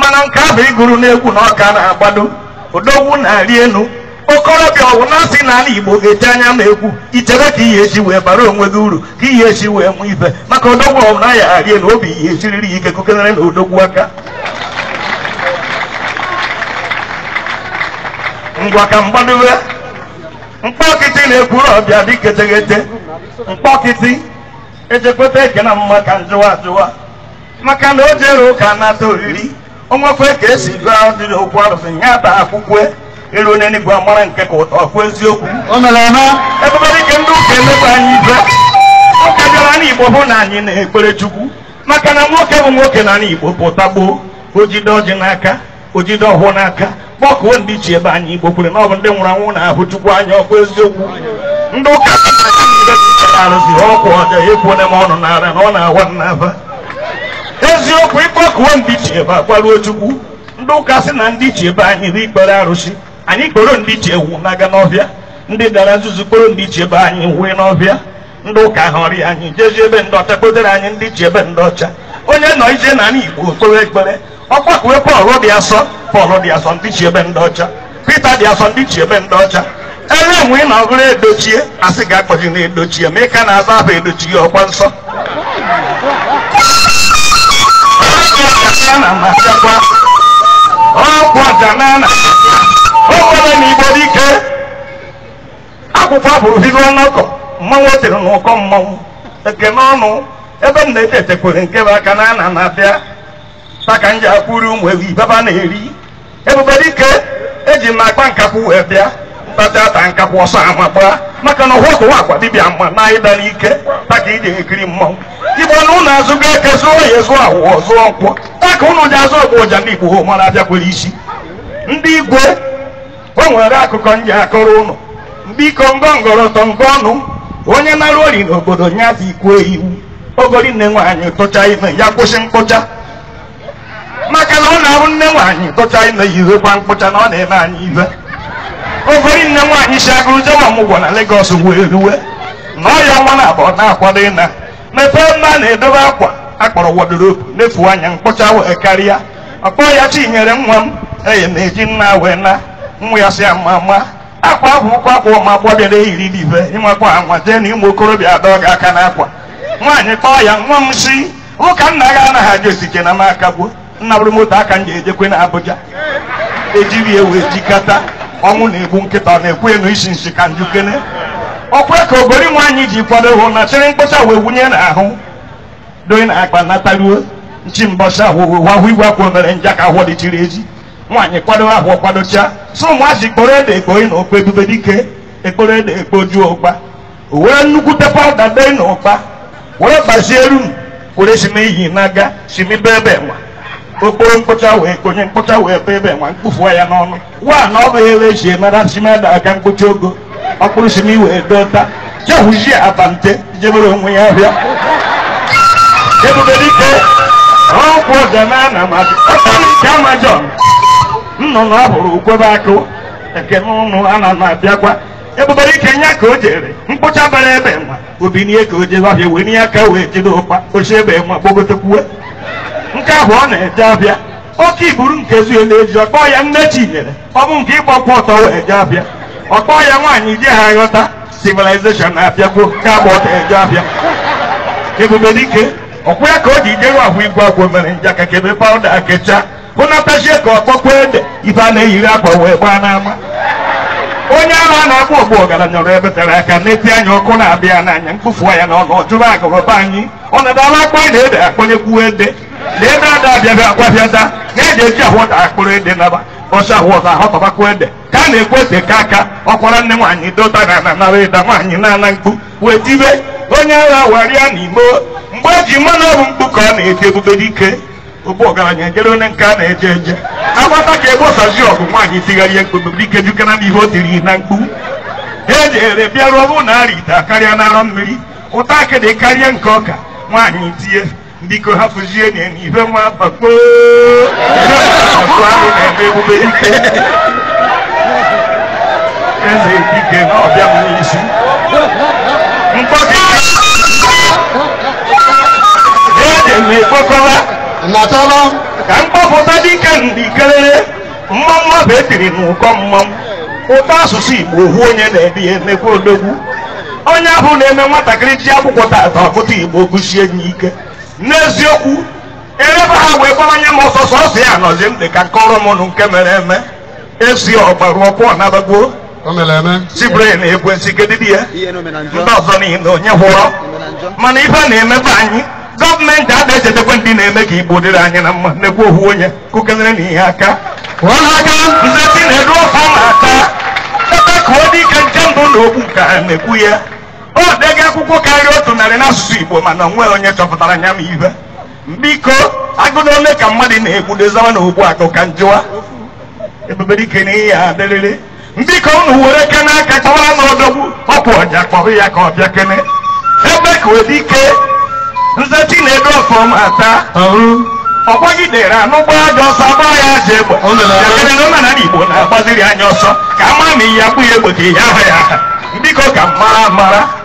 mana nke ahụ ịgụrụ n'egwu na ọka na-agbado odogwu na-arị enu okorobịa ọwụ na-asị n'ala igbo ga-eji anya ma egwu ichere ka ihe echi wee bara onwe gị uru ka ihe echi wee mụ ife maka odogwu ọwụ na ya arị enu obi ihe echiriri ya ike kokenere na odogwu aka ngwa ka mgbadowe mkpọkịtị na-ekwuru ọbịa dị keteghete mkpọkịtị ejekweta eke na mma ka njụwa ajụwa maka na o jere ụka nata oriri onwekwe ka esi gụọ ọdịrị okwu arụsị ya taa akwụkwọ eru n'enigwe amara nke ka ụtọ ọkụ eziokwu o mere eme ebube dịka ndị ụka emekwa anyị ife ụka bịara n'igbo hụ na anyị na-ekpere chukwu maka na nwoke bụ nwoke na n'igbo pụta gboo o jide ọjị n'aka o jide ọhụụ n'aka kpọkuo ndị chi ebe anyị igbo kwere na ọ bụ ndị nwụrụ anwụ na-ahụ chukwu anya ọkụ eziokwu ndị ụka arụsị ọkwụ ọja ekwuone m ọnụ n'ara na ọ na-awa n'afa eziokwu ịkpọkuo ndị chi ebe akwaruo chukwu ndị ụka sị na ndị chi ebe anyị bụ ikpere arụsị anyị kporo ndị chi ewu na-aga n'ọbịa ndị dara nzuzu kporo ndị chi ebe anyị wee n'ọbịa ndị ụka họrị anyị jezie ebe ndị ọcha kpotere anyị ndị chi ebe ndị ọcha onye nọ ije na igbo kpere ekpere ọgbakwe pọl dị asọ pọl dị asọ ndị chi ebe ndị ọcha pita dị asọ ndị chi ebe ndị ọcha ele enwe ị na ọbụrụ edochie asị ga-akpọji na edochie ma ị ka na-aza afọ edochie ọkwa nsọ na-amasịkwa ọkwa ganana o nwere na igbo dike akwụkwọ bụrụ bido ọnọkọ mmanwụ o tere n'ụkọ mmanwụ ekene ọnụ ebe m na-ete etekwere nke bụ aka na ana na-abịa taka nji akwụrụ ụmụ ewu ibaba na-eri ebube dike eji m akpa nkakwụ wee bịa ntacha ata nkakwụ ọsọ ama gbaa maka na ụhụ ụwa akwa dibịa mma na ịda n'ike taka iji ekiri mmanwụ igbo na ụnụ azụgo eke zụọ ya zụọ awụọ zụọ nkwọ taka ụnụ ji azụ ọgwụ ụja ndị igbo hụ mara abịakwere isi ndị igwe o nwere akụkọ nji akọrọ ụnụ biko ngọngọrọtọ ngọ ọnụ onye nara ori n'obodo nyazi ikwuo iwu ogori nne nwaanyị tụcha ime ya kwụsị mkpụcha maka na ọ na-abụ nne nwaanyị tụcha ime yizekwa mkpụcha na ọ na-eme anyị ive ogori nne nwaanyị si agụrụ jewa ọmụgwọ na Lagos wee ruwe na ọya nwa na abụọ na-akwado ịna mepee mma na-edobe akwa akpọrọ wodrobu nefuo anya mkpụcha wee karịa ọkpọ ya chinyere nwa m eye na-eji nna wee na nwa ya si ama ama akwa ahụ ụkwụ akwa ụmụ agbọbịara eyiri n'ibe ịmakwa anwa jee na ụmụ okorobịa adọ gị aka n'akwa nwaanyị kpọọ ya nwa m si ụka nna gị anaghị aja osike na m aka gbuo nna bụrụ moto aka m ga-ejekwe na Abuja ejiri ewu ejikata ọnwụ na-egbu nkịta ọ na-ekwu enu isi nsi ka njukene ọkwa ka ogori nwaanyị ji kwado hụ na chịrị mkpụcha wee wunye n'ahụ doyi na akpa nataruo nchi mbọcha wahụ igwe akwa mere nja ka ahụ dịchiri ezi nwaanyị kwado ahụ kwadocha so ụmụazị kporo ede ekpoi na okpo ebube dike ekporo ede ekpojuo ụkpa o were nnukwute pawuda dee na ụkpa were gbazie rum were sime iyi n'aga simi be ebe nwa okporo mkpụcha wee konye mkpụcha wee be ebe nwa mkpufuo ya n'ọnụ wa na ọ bụ ebe eji emara simeda aka mkpuchi ogo ọkpụrụ simi wee dota jehụzie abante jebere onwe ya bịa ebube dike ọkwụ ọganana ma nke ama John nnụnụ ahụrụ ukwebe akụ ekene ụnụ ana m abịakwa ebube dike nya ka o jere mkpụcha bara ebe nwa obinie ka o jebe abịa wee nye aka wee jide ụkpa ochi ebe nwa gbogotekwuwe nke ahụ ọ na-eje abịa oke iburu nke zuo na-eji ọkpọ ya nne chinyere ọ bụ nke ịgbakwa ọtọ wee je abịa ọkpọ ya nwaanyị je ha ghọta civilization na-abịakwuo nke agba ọtọ eje abịa ebube dike ọkwa ya ka o ji jeru ahụ igwe agwọ mere nja ka kebe pawuda akecha hụnatachie ka ọkpọkwa ede ife a na-eyiri akwa wee gbaa n'ama onye ahụ a na-akpọ ogbu ọgaranya ọrụ ebe tere aka n'eti anya ọkụ na-abịa n'anya mkpofuo ya n'ọnụ ọjụrụ agụrụba anyị ọ na-adala akpọ ede ede akpọnyekwu ede na ebe ada abịabịa akwabịada ga-eji eji ahụ ụda akpụrụ ede naba ọsọ ahụ ọzọ ahọtabakwa ede ka a na-ekwu ete ka aka ọkwara nne nwaanyị dota na na nara ịda nwaanyị na-ana mkpu wee tibe onye agha warịa n'imo mgbe eji mmanụ ọrụ mkpu ka ọ na-eti ebube dike ogbu ọgaranya ejere onye nke a na-eje eje agbata ka ebe ọsazi ọgụ nwaanyị tigharị ya mkpu ebube dike jukana n'ihe o tiri na mkpu ha ejere bịaruo bụ na arị ite karịa n'arọ mmiri ụta akịdị karịa nke ọka nwaanyị tie biko hapụzie nye n'ife nwa bakpo ahụ na-eme ebube dike eze dike na ọbịa m n'isi mkpọkịta eji m ekpokọba Nnatọrọ ka mkpọpụta dị dike ndị kelere mmanwụ ahụ etiri n'ụkọ mmanwụ ụtọ asụsụ igbo ohu onye na-ede ya emekwa odogwu onye ahụ na-eme nwatakịrị ji akwụkwọ tata ọkụta igbo gụsie ya ike n'eziokwu erebe ha wee gbawanye m ọsọ sọsọ ya nọzi m dị ka nkọrọ m nụ nke mere eme esi ọgbarụ ọkụ ọnabagbuo O mere eme. sibere na ekwensi kedidi ya ihe na ndị ọzọ niile onye hụrọ mana ife na-emebe anyị gọọmenti ada echetakwa ndị na-eme ka igbo dịrị anyị na mma nekwa ohu onye kụkelere n'ihe aka Wala aka. nzeti na-edu ọfọ na-ata ebe ka ọ dị ike nke mbụ na okwu ka a na-ekwu ya ọ dega akwụkwọ karịa otu narị n'asụsụ igbo mana onwe onye chọpụtara nya ma ibe biko agụ na ole ka mmadụ na-egbudezawa na ogbu akụ ka njụwa ebube dike na ihe adịrịrị biko unu were ke n'aka chọwara na odogwu ọkwụ ọja kpọrọ ya ka ọ bịa kene ebe ka ọ dị ike nzeti na-edu ọfọm ata Ahụ. ọgbagidere anụgba aja ọsọ agba ya aja egbe O mere arụ. yakere na omenala igbo na-agbaziri anya ọsọ ka ama ma ihe akpụ ya egbe ka ihe aha ya aha biko ka mara mara